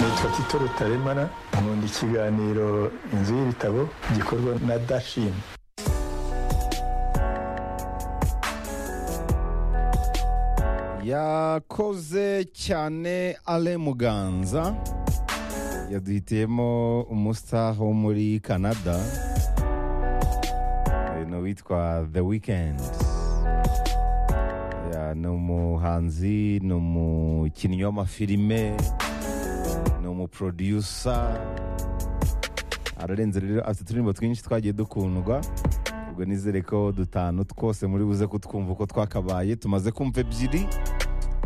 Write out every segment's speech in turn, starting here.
nitwa tito rutaremara nkunda ikiganiro inzu y'ibitabo gikorwa na dashini yakoze cyane ale muganza yaduhitiyemo umusaha wo muri canada Eh, ni uwitwa the weekend Ya, ni umuhanzi ni umukinnyi w'amafilime ni umuproducer ararenze rero afite uturirimbo twinshi twagiye dukundwa ubwo nizere ko dutanu twose muri buze kutwumva uko twakabaye tumaze kumva ebyiri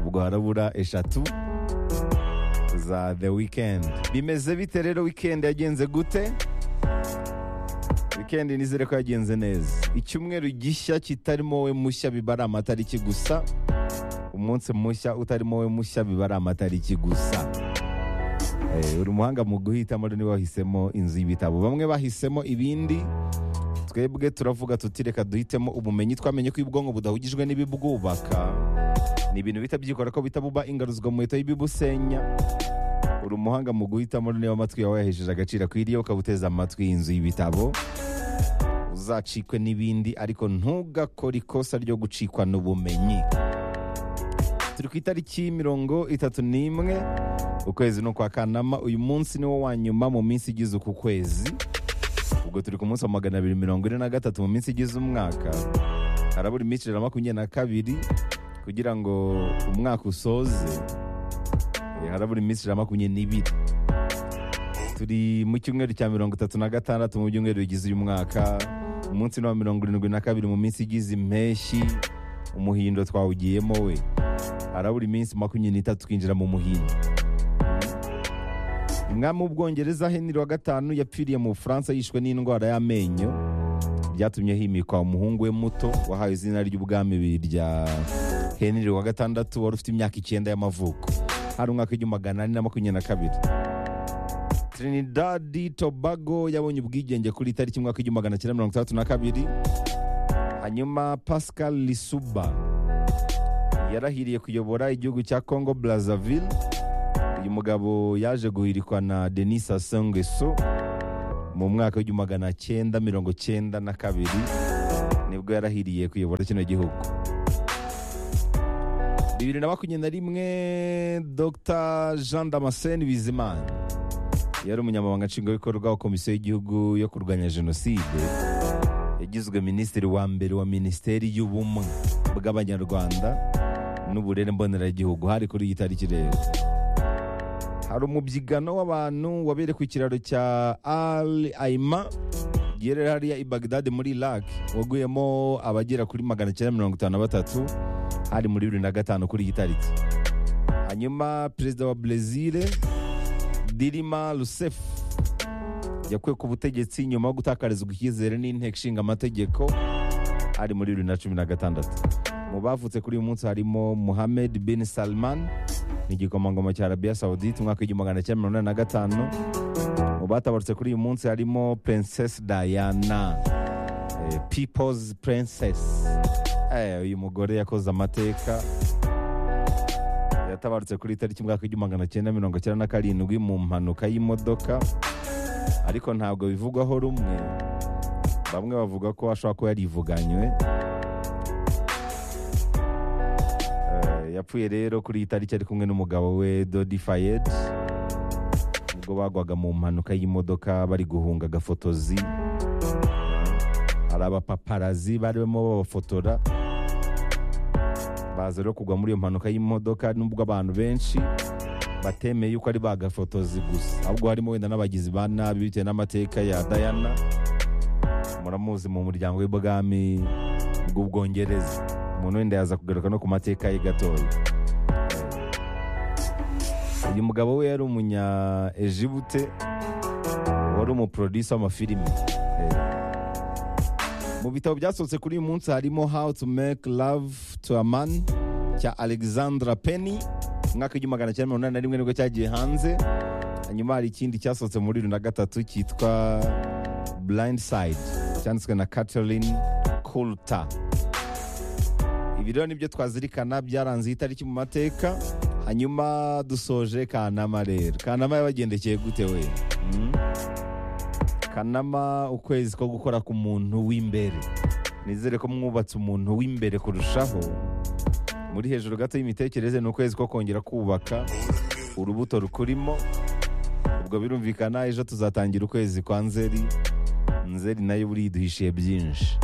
ubwo harabura eshatu za the weekend bimeze bite rero weekend yagenze gute weekend nizere ko yagenze neza icyumweru gishya kitarimo wowe mushya biba ari amatariki gusa umunsi mushya utarimo wowe mushya biba ari amatariki gusa Eh, uri umuhanga mu guhitamo rero niba wahisemo inzu y'ibitabo bamwe bahisemo ibindi twebwe turavuga tuti reka duhitemo ubumenyi twamenye ko ubwonko budahugijwe n'ibibwubaka ni ibintu bihita byikora ko bihita buba ingaruzwa mu leta y'ibibusenya uri umuhanga mu guhitamo niba amatwi yawe yahejeje agaciro akwiriye ukabuteza amatwi inzu y'ibitabo uzacikwe n'ibindi ariko ntugakore ikosa ryo gucikwa n'ubumenyi turi ku itariki mirongo itatu n'imwe ukwezi ni ukwa kanama uyu munsi ni wo wa nyuma mu minsi igize uku kwezi ubwo turi ku munsi wa magana abiri mirongo ine na gatatu mu minsi igize umwaka harabura iminsi ijana na makumyabiri na kabiri kugira ngo umwaka usoze Eh, harabura iminsi ijana na makumyabiri n'ibiri turi mu cyumweru cya mirongo itatu na gatandatu mu byumweru bigize uyu mwaka umunsi ni wa mirongo irindwi na kabiri mu minsi igize impeshyi umuhindo twawugiyemo we harabura iminsi makumyabiri n'itatu twinjira mu muhindo umwami w'ubwongereza henry wa gatanu yapfiriye mu bufaransa yishwe n'indwara y'amenyo byatumye himikwa umuhungu we muto wahawe izina ry'ubwami rya henry wa gatandatu wari ufite imyaka icyenda y'amavuko hari umwaka w'igihumbi magana ane na makumyabiri na kabiri trinidad tobago yabonye ubwigenge kuri tariki umwaka w'igihumbi magana cyenda mirongo itandatu na kabiri hanyuma pascal lisuba yarahiriye kuyobora igihugu cya congo brazzaville uyu mugabo yaje guhirikwa na denis sassou nguesso mu mwaka w'igihumbi magana cyenda mirongo cyenda na kabiri nibwo yarahiriye kuyobora kino gihugu bibiri na makumyabiri na rimwe dr jean damascene bizimana yari umunyamabanga nshingwabikorwa wa komisiyo y'igihugu yo kurwanya jenoside yagizwe minisitiri wa mbere wa minisiteri y'ubumwe bw'abanyarwanda n'uburere mboneragihugu hari kuri iyi tariki rero hari umubyigano w'abantu wabereye ku kiraro cya al aima giherereye hariya i bagdad muri iraq waguyemo abagera kuri magana cyenda mirongo itanu na batatu hari muri bibiri na gatanu kuri iyi tariki hanyuma perezida wa brezil dirima rusef yakuwe ku butegetsi nyuma yo gutakarizwa icyizere n'inteko ishinga amategeko ari muri bibiri na cumi na gatandatu mu bavutse kuri uyu munsi harimo muhamed bin salman ni igikomangoma cya arabiya sawudite umwaka w'igihumbi magana cyenda mirongo inani na gatanu mu batabarutse kuri uyu munsi harimo princess diana eh, people's princess Eh, uyu mugore yakoze amateka yatabarutse kuri tariki umwaka w'igihumbi magana cyenda mirongo cyenda na karindwi mu mpanuka y'imodoka ariko ntabwo bivugwaho rumwe bamwe bavuga ko ashobora kuba yarivuganywe Eh, yapfuye rero kuri iyi tariki ari kumwe n'umugabo we dodi fayed ubwo bagwaga mu mpanuka y'imodoka bari guhunga agafotozi hari abapaparazi barimo babafotora baza rero kugwa muri iyo mpanuka y'imodoka nubwo abantu benshi batemeye yuko ari bagafotozi gusa ahubwo harimo wenda n'abagizi ba nabi bitewe n'amateka ya dayana muramuzi mu muryango w'ibwami bw'ubwongereza umuntu wenda yaza kugaruka no ku mateka ye gatoya uyu mugabo we yari umunya ejibute wari umuproducer w'amafilime Eh, mu bitabo byasohotse kuri uyu munsi harimo how to make love to a man cya alexandra penny umwaka w'igihumbi magana cyenda mirongo inani na rimwe nibwo cyagiye hanze hanyuma hari ikindi cyasohotse muri bibiri na gatatu cyitwa blind side cyanditswe na catherine coulter ibi rero nibyo twazirikana byaranze iyi tariki mu mateka hanyuma dusoje kanama rero kanama yabagendekeye gute we Mm? kanama ukwezi ko gukora ku muntu w'imbere nizere ko mwubatse umuntu w'imbere kurushaho muri hejuru gato y'imitekerereze ni ukwezi ko kongera kubaka urubuto rukurimo ubwo birumvikana ejo tuzatangira ukwezi kwa nzeri nzeri nayo buriya iduhishiye byinshi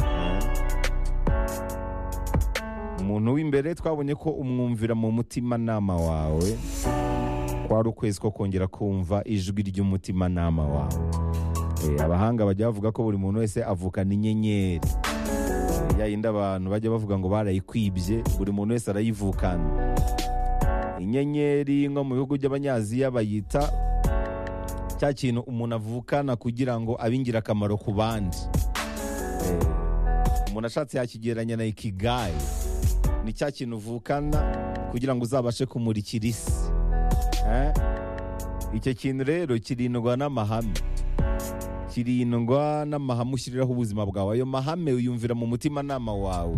umuntu w'imbere twabonye ko umwumvira mu mutimanama wawe kwari ukwezi ko kongera kumva ijwi ry'umutimanama wawe Eh, abahanga bajya bavuga ko buri muntu wese avukana inyenyeri Eh, ya yindi abantu bajya bavuga ngo barayikwibye buri muntu wese arayivukana inyenyeri nko mu bihugu by'abanyaziya bayita cya kintu umuntu avukana kugira ngo abe ingirakamaro ku bandi Eh, umuntu ashatse yakigereranya na ikigayi ni cya kintu uvukana kugira ngo uzabashe kumurikira isi Eh? icyo kintu rero kirindwa n'amahame kirindwa n'amahame ushyiriraho ubuzima bwawe ayo mahame uyumvira mu mutimanama wawe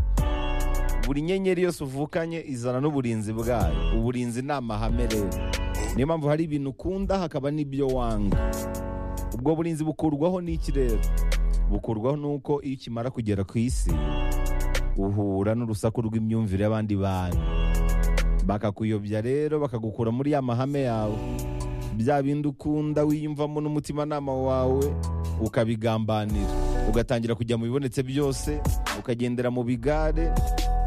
buri nyenyeri yose uvukanye izana n'uburinzi bwayo uburinzi ni amahame rero niyo mpamvu hari ibintu ukunda hakaba n'ibyo wanga ubwo burinzi bukurwaho n'iki rero bukurwaho n'uko iyo ukimara kugera ku isi uhura n'urusaku rw'imyumvire y'abandi bantu bakakuyobya rero bakagukura muri ya mahame yawe bya bindi ukunda wiyumvamo n'umutimanama wawe ukabigambanira ugatangira kujya mu bibonetse byose ukagendera mu bigare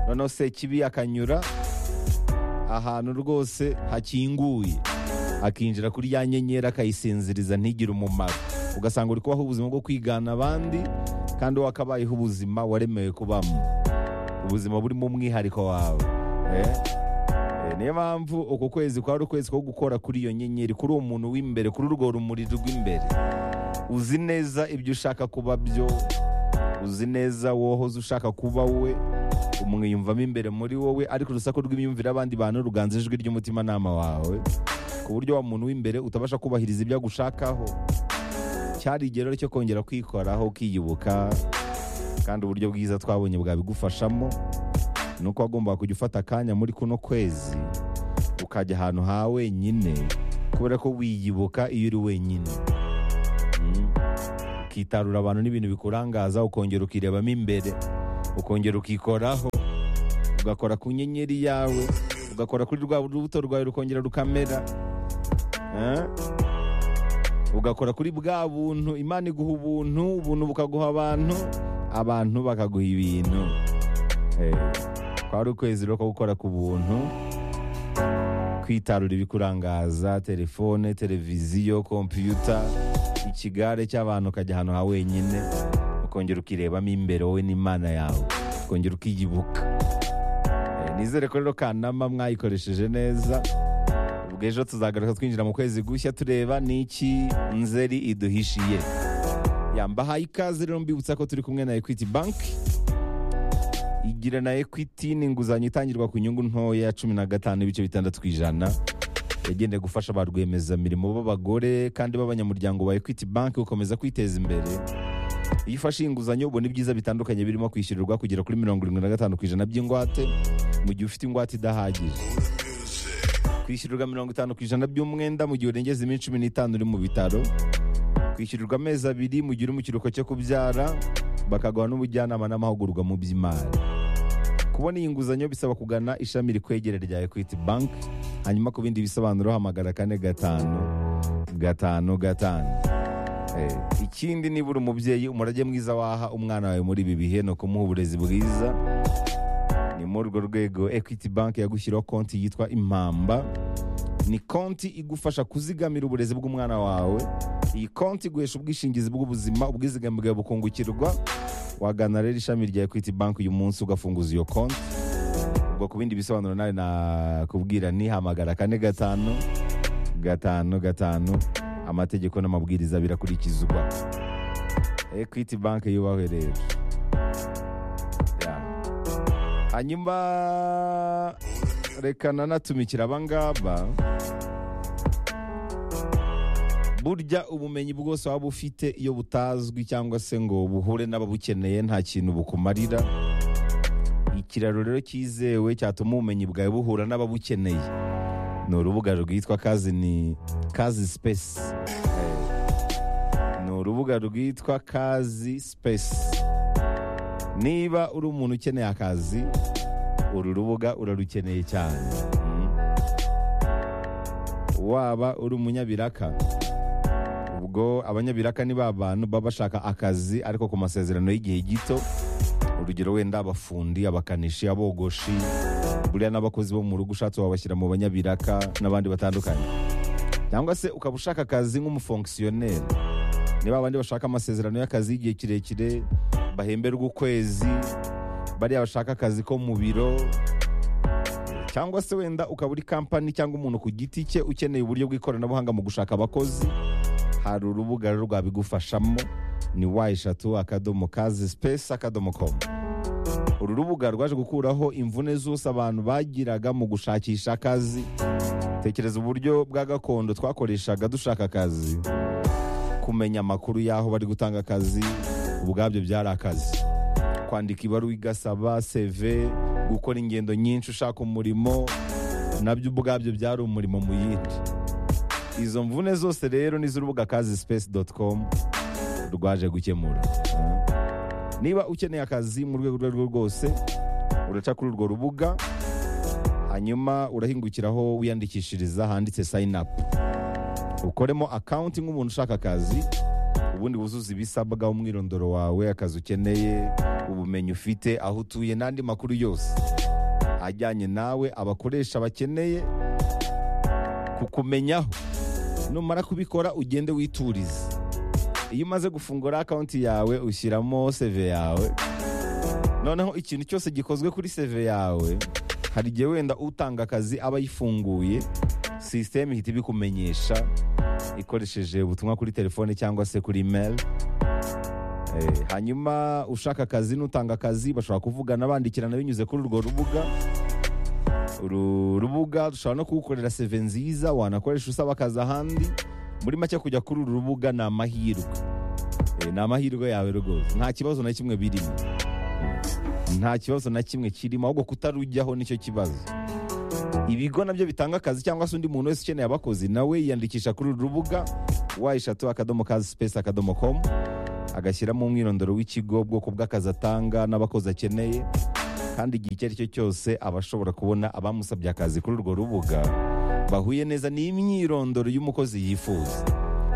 noneho sekibi akanyura ahantu rwose hakinguye akinjira kuri ya nyenyeri akayisinziriza ntigire umumaro ugasanga uri kubaho ubuzima bwo kwigana abandi kandi wowe akabayeho ubuzima waremewe kubamo ubuzima burimo umwihariko wawe Eh? Eh, niyo mpamvu uku kwezi kwari ukwezi ko gukora kuri iyo nyenyeri kuri uwo muntu w'imbere kuri urwo rumuri rw'imbere uzi neza ibyo ushaka kuba byo uzi neza wohoze ushaka kuba we umwiyumvamo imbere muri wowe ariko urusaku rw'imyumvire abandi bantu ruganza ijwi ry'umutimanama wawe ku buryo wa muntu w'imbere utabasha kubahiriza ibyo agushakaho cyari igihe rero cyo kongera kwikoraho ukiyubuka kandi uburyo bwiza twabonye bwabigufashamo ni uko wagombaga kujya ufata akanya muri kuno kwezi ukajya ahantu ha wenyine kubera ko wiyibuka iyo uri wenyine Mm. ukitarura abantu n'ibintu bikurangaza ukongera ukirebamo imbere ukongera ukikoraho ugakora ku nyenyeri yawe ugakora kuri rwa rubuto rwawe rukongera rukamera Eh? ugakora kuri bwa buntu imana iguha ubuntu ubuntu bukaguha abantu abantu bakaguha ibintu Eh kwari ukwezi rero ko gukora ku buntu kwitarura ibikurangaza telefone televiziyo kompiyuta ikigare cy'abantu ukajya ahantu ha wenyine ukongera ukirebamo imbere wowe n'imana yawe ukongera ukiyibuka Eh, nizere ko rero kanama mwayikoresheje neza ubwo ejo tuzagaruka twinjira mu kwezi gushya tureba n'iki nzeri iduhishiye yambahaye ikaze rero mbibutsa ko turi kumwe na equity banki igira na ekwiti ni inguzanyo itangirwa ku nyungu ntoya cumi na gatanu ibice bitandatu ku ijana yagenewe gufasha ba rwiyemezamirimo b'abagore kandi b'abanyamuryango ba ekwiti banki gukomeza kwiteza imbere iyo ufashe iyi nguzanyo ubona ibyiza bitandukanye birimo kwishyurirwa kugera kuri mirongo irindwi na gatanu ku ijana by'ingwate mu gihe ufite ingwate idahagije kwishyurirwa mirongo itanu ku ijana by'umwenda mu gihe urengeza iminsi cumi n'itanu uri mu bitaro kwishyurirwa amezi abiri mu gihe uri mu kiruhuko cyo kubyara bakaguha n'ubujyanama n'amahugurwa mu by'imari kubona iyi nguzanyo bisaba kugana ishami rikwegera rya equity bank hanyuma ku bindi bisobanuro hamagara kane gatanu gatanu gatanu Eh, ikindi niba uri umubyeyi umurage mwiza waha umwana wawe muri ibi bihe ni ukumuha uburezi bwiza ni muri urwo rwego equity bank yagushyiriho konti yitwa impamba ni konti igufasha kuzigamira uburezi bw'umwana wawe iyi konti iguhesha ubwishingizi bw'ubuzima ubwizigame bwawe bukungukirwa wagana rero ishami rya equity bank uyu munsi ugafunguza iyo konti ubwo ku bindi bisobanuro nawe nakubwira nihamagara kane gatanu gatanu gatanu amategeko n'amabwiriza birakurikizwa equity bank yubahwe rero Yeah. hanyuma reka nanatumikira abangaba burya ubumenyi bwose waba ufite iyo butazwi cyangwa se ngo buhure n'ababukeneye nta kintu bukumarira ikiraro rero cyizewe cyatuma ubumenyi bwawe buhura n'ababukeneye ni urubuga rwitwa kazi ni kazi space ni urubuga rwitwa kazi space niba uri umuntu ukeneye akazi uru rubuga urarukeneye cyane Mm. waba uri umunyabiraka ubwo abanyabiraka ni ba bantu baba bashaka akazi ariko ku masezerano y'igihe gito urugero wenda abafundi abakanishi abogoshi buriya n'abakozi bo mu rugo ushatse wabashyira mu banyabiraka n'abandi batandukanye cyangwa se ukaba ushaka akazi nk'umufongisiyoneri niba abandi bashaka amasezerano y'akazi y'igihe kirekire bahemberwa ukwezi bariya bashaka akazi ko mu biro cyangwa se wenda ukaba uri kampani cyangwa umuntu ku giti cye ukeneye uburyo bw'ikoranabuhanga mu gushaka abakozi hari urubuga rero rwabigufashamo ni wa eshatu akadomo kazi sipesi akadomo komu uru rubuga rwaje gukuraho imvune zose abantu bagiraga mu gushakisha akazi tekereza uburyo bwa gakondo twakoreshaga dushaka akazi kumenya amakuru y'aho bari gutanga akazi ubwabyo byari akazi kwandika ibaruwa igasaba CV gukora ingendo nyinshi ushaka umurimo nabyo ubwabyo byari umurimo mu yindi izo mvune zose rero ni iz'urubuga kazi space com rwaje gukemura niba ukeneye akazi mu rwego urwo ari rwo rwose uraca kuri urwo rubuga hanyuma urahingukiraho wiyandikishiriza handitse sayini apu ukoremo akawunti nk'umuntu ushaka akazi ubundi wuzuza ibisabwa umwirondoro wawe akazi ukeneye ubumenyi ufite aho utuye n'andi makuru yose ajyanye nawe abakoresha bakeneye kukumenyaho numara kubikora ugende witurize iyo umaze gufungura akawunti yawe ushyiramo seve yawe noneho ikintu cyose gikozwe kuri seve yawe hari igihe wenda utanga akazi aba ayifunguye sisiteme ihita ibikumenyesha ikoresheje ubutumwa kuri telefone cyangwa se kuri email Eh, hanyuma ushaka akazi n'utanga akazi bashobora kuvugana bandikirana binyuze kuri urwo rubuga uru rubuga dushobora no kugukorera seve nziza wanakoresha usaba akazi ahandi muri make kujya kuri uru rubuga ni amahirwe Eh, ni amahirwe yawe rwose nta kibazo na kimwe birimo Mm. nta kibazo na kimwe kirimo ahubwo kutarujyaho nicyo kibazo ibigo nabyo bitanga akazi cyangwa se undi muntu wese ukeneye abakozi nawe yiyandikisha kuri uru rubuga wa eshatu akadomo kazi sipesi akadomo komu agashyiramo umwirondoro w'ikigo ubwoko bw'akazi atanga n'abakozi akeneye kandi igihe icyo ari cyo cyose aba ashobora kubona abamusabye akazi kuri urwo rubuga bahuye neza n'imyirondoro y'umukozi yifuza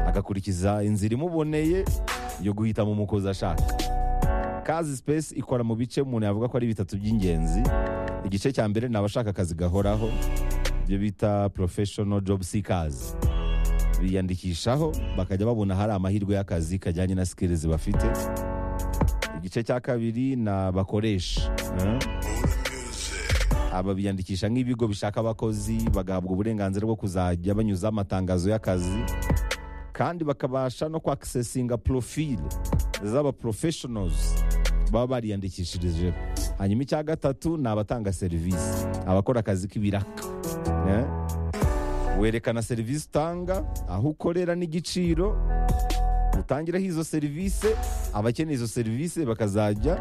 agakurikiza inzira imuboneye yo guhitamo umukozi ashaka kazi sipesi ikora mu bice umuntu yavuga ko ari bitatu by'ingenzi igice cya mbere ni abashaka akazi gahoraho ibyo bita professional job seekers biyandikishaho bakajya babona hari amahirwe y'akazi kajyanye na skills bafite igice cya kabiri ni abakoresha eh? aba biyandikisha nk'ibigo bishaka abakozi bagahabwa uburenganzira bwo kuzajya banyuzaho amatangazo y'akazi kandi bakabasha no kwaksesinga profile z'aba professionals baba bariyandikishirije hanyuma icya gatatu ni abatanga serivisi abakora akazi k'ibiraka Eh? werekana serivisi utanga aho ukorera n'igiciro utangireho izo serivisi abakeneye izo serivisi bakazajya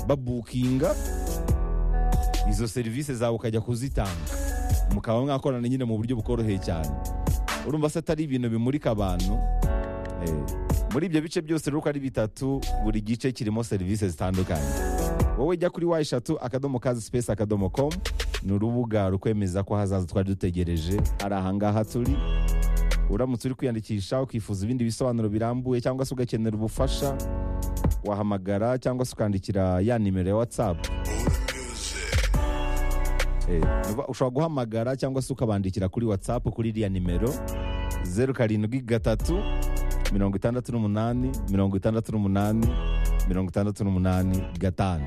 babukinga izo serivisi zawe ukajya kuzitanga mukaba mwakorana nyine mu buryo bukoroheye cyane urumva se atari ibintu bimurika abantu Eh, muri ibyo bice byose rero uko ari bitatu buri gice kirimo serivisi zitandukanye wowe jya kuri wa eshatu akadomo kazi sipesi akadomo komu ni urubuga rukwemeza ko hazaza twari dutegereje ari ahangaha turi uramutse uri kwiyandikisha ukifuza ibindi bisobanuro birambuye cyangwa se ugakenera ubufasha wahamagara cyangwa se ukandikira ya nimero ya watsapu Eh, uva- ushobora guhamagara cyangwa se ukabandikira kuri watsapu kuri iriya nimero zeru karindwi gatatu mirongo itandatu n'umunani mirongo itandatu n'umunani mirongo itandatu n'umunani gatanu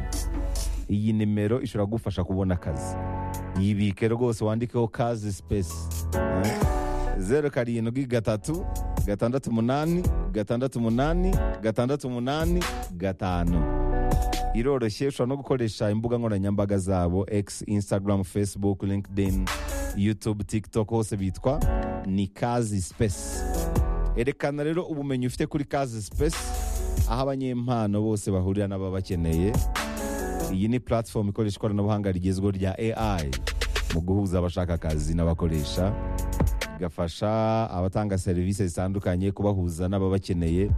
iyi nimero ishobora kugufasha kubona akazi yibike rwose wandikeho kazi sipesi Eh, zeru karindwi gatatu gatandatu umunani gatandatu umunani gatandatu umunani gatanu iroroshye ushobora no gukoresha imbuga nkoranyambaga zabo x instagram facebook linkedin youtube tiktok hose bitwa ni kazi space erekana rero ubumenyi ufite kuri kazi space aho abanyempano bose bahurira n'ababakeneye iyi ni platform ikoresha ikoranabuhanga rigezweho rya ai mu guhuza abashaka akazi n'abakoresha bigafasha abatanga serivisi zitandukanye kubahuza n'ababakeneye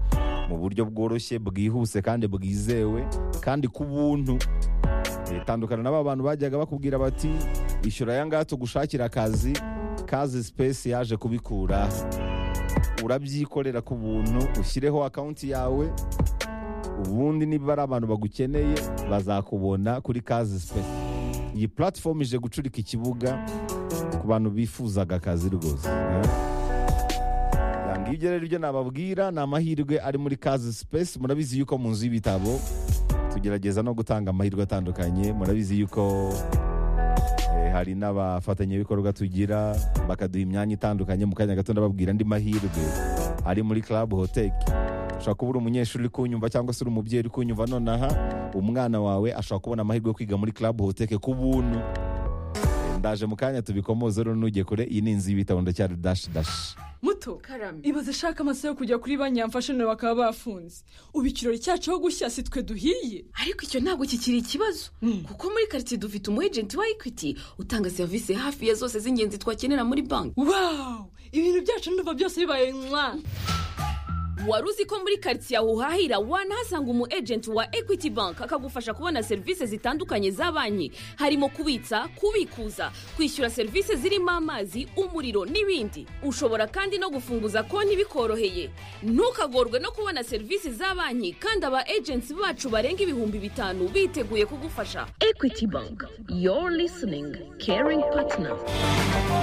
mu buryo bworoshye bwihuse kandi bwizewe kandi ku buntu Eh, tandukana n'aba bantu bajyaga bakubwira bati ishyura aya ngaya tugushakira akazi kazi sipesi yaje kubikura urabyikorera ku buntu ushyireho akawunti yawe ubundi niba ari abantu bagukeneye bazakubona kuri kazi sipesi iyi puratifomu ije gucurika ikibuga ku bantu bifuzaga akazi rwose eh. Ya, ngibyo rero ibyo nababwira ni amahirwe ari muri kazi sipesi murabizi yuko mu nzu y'ibitabo tugerageza no gutanga amahirwe atandukanye murabizi yuko eh, hari n'abafatanyabikorwa tugira bakaduha imyanya itandukanye mu kanya gato ndababwira andi mahirwe ari muri club hotel ushobora kuba uri umunyeshuri uri kunyumva cyangwa se uri umubyeyi uri kunyumva nonaha umwana wawe ashobora kubona amahirwe yo kwiga muri club hotel ku buntu Eh, ndaje mu kanya tubikomoze rero ntujye kure iyi ni inzu y'ibitabo ndacyari dash dash muto karame ibaze ishaka amasaha yo kujya kuri banki yamfashe none bakaba bafunze ubu ikirori cyacu aho gushya si twe duhiye ariko icyo ntabwo kikiri ikibazo kuko muri karitsiye dufite umu ejenti wa ekwiti utanga serivisi hafi ya zose z'ingenzi twakenera muri banki wawu ibintu byacu ndumva byose bibaye mwa wari uzi ko muri karitsiye aho uhahira wanahasanga umu ejenti wa ekwiti banki akagufasha kubona serivisi zitandukanye za banki harimo kubitsa kubikuza kwishyura serivisi zirimo amazi umuriro n'ibindi ushobora kandi no gufunguza konti bikoroheye ntukagorwe no kubona serivisi za banki kandi aba ejenti bacu barenga ibihumbi bitanu biteguye kugufasha ekwiti banki yoru lisiningi keringi patina